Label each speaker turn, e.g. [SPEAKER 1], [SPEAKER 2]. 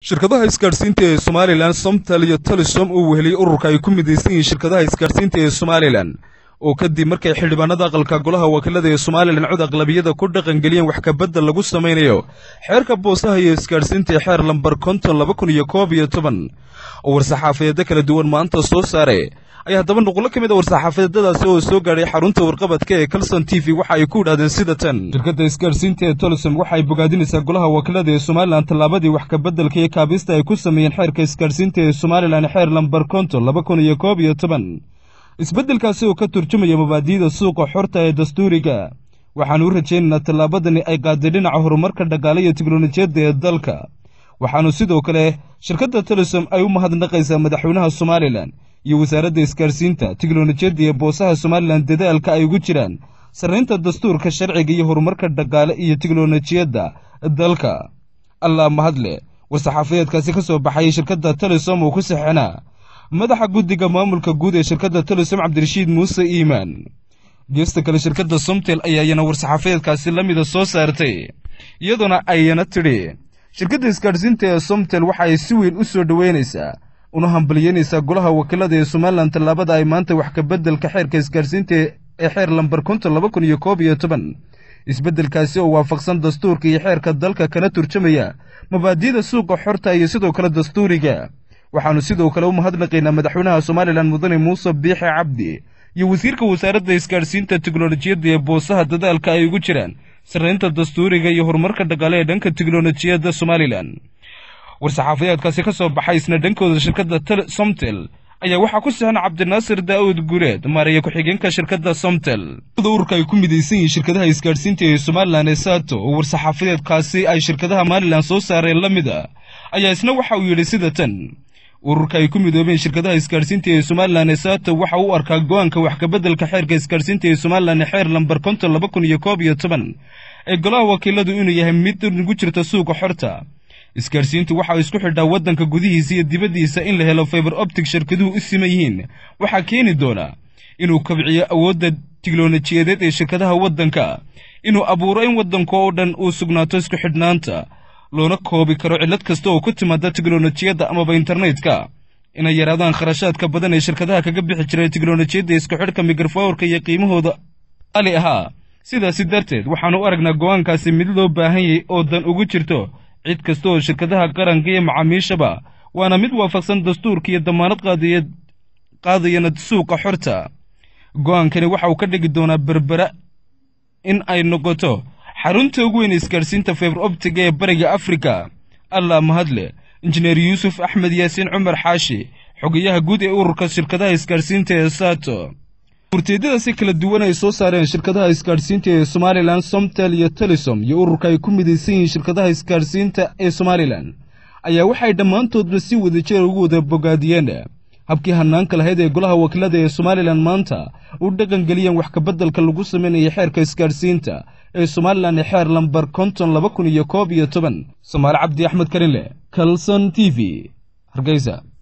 [SPEAKER 1] shirkadaha isgaadhsiinta ee somalilan somtal iyo talisom uu weheliyey ururka ay ku midaysan yihiin shirkadaha isgaadhsiinta ee somalilan oo kadib markay xildhibaanada aqalka golaha wakiilada ee somalilan cod aqlabiyada ku dhaqangeliyeen wax kabedel lagu samaynayo xeerka boosaha iyo isgaadhsiinta ee xeer lambar konton laba kun iyo koob iyo toban oo war-saxaafadeedda kala duwan maanta soo saare ayaa haddaba nuqullo ka mid a war-saxaafadeedadaasi oo soo gaadhay xarunta warqabadka ee calson t v waxa ay ku idhahdeen sida tan shirkadda isgaadhsiinta ee tolisom waxa ay bogaadinaysaa golaha wakiilada ee somalilan tallaabadii wax kabeddelka iyo kaabista ay ku sameeyeen xeerka isgaadhsiinta ee somalilan xeer lambar konton laba kun iyo koob iyo toban isbeddelkaasi oo ka turjumaya mabaadi'da suuqa xorta ee dastuuriga waxaanu u rajaynaynaa tallaabadani ay qaaday dhinaca horumarka dhaqaale iyo teknolojiyadda ee dalka waxaanu sidoo kale shirkadda tolisom ay u mahadnaqaysaa madaxweynaha somalilan iyo wasaaradda isgaadhsiinta teknolojiyadda iyo boosaha somalilan dadaalka ay ugu jiraan sarraynta dastuurka sharciga iyo horumarka dhaqaale iyo teknolojiyadda dalka allah mahadle war-saxaafadeedkaasi ka soo baxayay shirkadda tolisom oo ku saxinaa madaxa guddiga maamulka guud ee shirkadda tolisom cabdirashiid muuse iimaan geesta kale shirkadda somtel ayaayana war-saxaafadeedkaasi la mida soo saartay iyadoona ayana tidhi shirkadda isgaadhsiinta ee somtel waxa ay si weyn u soo dhoweynaysaa una hambalyeynaysaa golaha wakiilada ee somalilan tallaabada ay maanta wax kabeddelka xeerka isgaadhsiinta ee xeer lambar konton laba kun iyo koob iyo toban isbeddelkaasi oo waafaqsan dastuurka iyo xeerka dalka kana turjamaya mabaadi'da suuqa xorta iyo sidoo kale dastuuriga waxaannu sidoo kale u mahadnaqaynaa madaxweynaha somalilan mudane muuse biixe cabdi iyo wasiirka wasaaradda isgaadhsiinta teknolojiyadda ee boosaha dadaalka ay ugu jiraan sarraynta dastuuriga iyo horumarka dhaqaale ee dhanka teknolojiyadda somalilan war-saxaafadeedkaasi ka soo baxay isna dhankooda shirkadda somtel ayaa waxaa ku saxan cabdinaasir daa'uud guuleed maaraya ku-xigeenka shirkadda somtel ururka ay ku midaysan yihiin shirkadaha isgaadhsiinta ee somalilan ee saato oo war-saxaafadeedkaasi ay shirkadaha somalilan soo saareen la mid a ayaa isna waxa uu yidhi sida tan ururka ay ku midoobeen shirkadaha isgaadhsiinta ee somalilan ee saato waxa uu arkaa go-aanka wax kabeddelka xeerka isgaadhsiinta ee somalilan ee xeer lambar konton laba kun iyo koob iyo toban ee golaha wakiiladu inuu yahay mid nagu jirta suuqa xorta isgaadhsiintu waxa isku xidhaa waddanka gudihiisa iyo dibaddiisa in la helo faiber optic shirkaduhu u siman yihiin waxaa keeni doona inuu kabciyo awoodda tiknolojiyadeed ee shirkadaha waddanka inuu abuuro in waddanka oo dhan uu sugnaato isku xidhnaanta loona koobi karo cillad kasta oo ku timaada teknolojiyadda amaba internetka inay yaraadaan kharashaadka badan ee shirkadaha kaga bixi jiray teknolojiyadda isku xidhka mikrafoorka iyo qiimahooda qaali ahaa sidaasi darteed waxaannu u aragnaa go'aankaasi mid loo baahan yahay oo dan ugu jirto cid kasta oo shirkadaha qaranka iyo macaamiishaba waana mid waafaqsan dastuurka iyo damaanad qaadayana suuqa xorta go'aankani waxa uu ka dhigi doonaa berbera in ay noqoto xarunta ugu weyn isgaadhsiinta faiber optiga ee bariga afrika allah mahadle injineer yuusuf axmed yaasiin cumar xaashi xogayaha guud ee ururka shirkadaha isgaadhsiinta ee saato urteedyadaasi kala duwan ay soo saareen shirkadaha isgaadhsiinta ee somalilan somtel iyo telisom iyo ururka ay ku midaysan yihiin shirkadaha isgaadhsiinta ee somalilan ayaa waxay dhammaantoodba si wadajir ugu wada bogaadiyeen habkii hanaanka lahayd ee golaha wakiilada ee somalilan maanta u dhaqangeliyeen wax kabeddelka lagu samaynaya xeerka isgaadhsiinta ee somalilan ee xeer lambar konton laba kun iyo koob iyo toban somaali cabdi axmed karinle kalson t v hargeysa